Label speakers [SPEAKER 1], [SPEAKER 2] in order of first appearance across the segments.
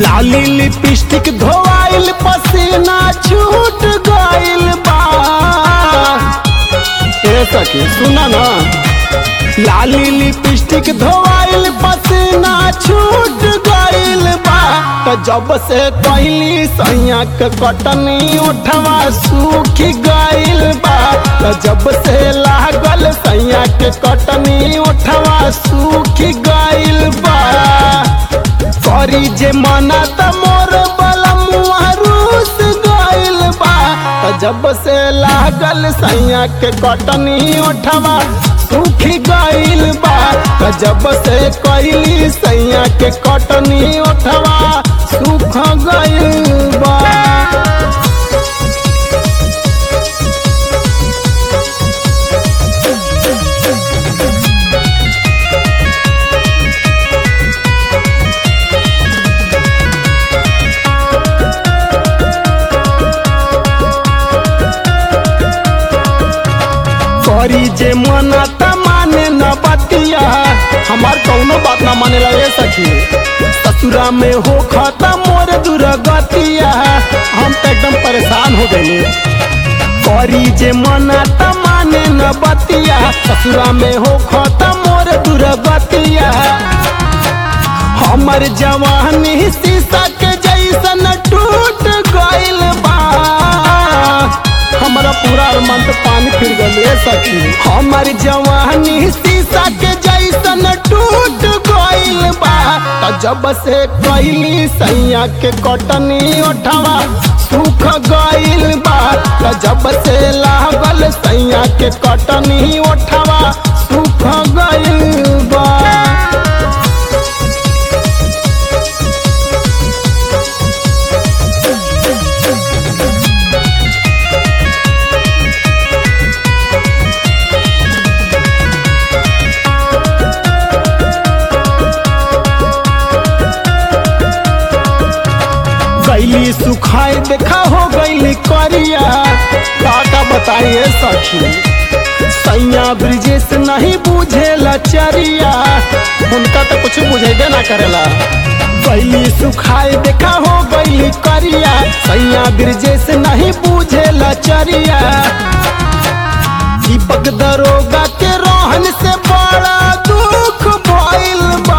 [SPEAKER 1] लाली लिपस्टिक धोआइल पसीना छूट गइल बा ए सखी सुना ना लाली लिपस्टिक धोआइल पसीना छूट गइल बा त जब से कहली सैया के कटनी उठवा सूख गइल बा त जब से लागल सैया के कटनी उठवा सूख गइल बा करी जे मना त मोर बलमुआ रूस गइल बा त जब से लागल सैया के कटनी उठवा सूख गइल बा त जब से कहली सैया के कटनी उठवा सूख गइल बा करी जे मना त माने न बतिया हमार कौनो बात न माने लगे सखी ससुरा में हो खाता मोर दुर्गतिया हम तो एकदम परेशान हो गए करी जे मना त माने न बतिया ससुरा में हो खाता मोर दुर्गतिया हमर जवानी शीशा के जैसन टूट गइल बा हमारा पूरा अरमान तो पानी फिर गए सखी हमार जवानी शीशा के जैसन टूट गइल बा त जब से कहली सैया के कटनी उठवा सूख गइल बा त जब से लागल सैया के कटनी उठवा सूख गइल बा गैली सुखाए देखा हो गैली करिया काका बताइए सखी सैया ब्रिजेश नहीं बुझेला चरिया उनका तो कुछ बुझेबे ना करेला गैली सुखाए देखा हो गैली करिया सैया ब्रिजेश नहीं बुझेला चरिया दीपक दरोगा के रोहन से बड़ा दुख भइल बा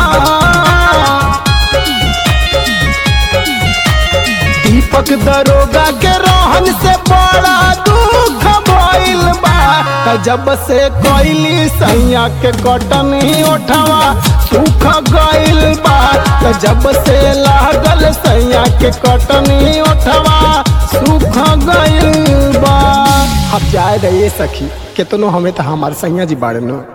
[SPEAKER 1] दीपक दरोगा के रोहन से बड़ा दुख भइल बा त जब से कोइली सैया के कटनी उठवा सूख गइल बा त जब से लागल सैया के कटनी उठवा सूख गइल बा अब जाए रहिए सखी केतनो हमें तो हमारे सैया जी बाड़े नो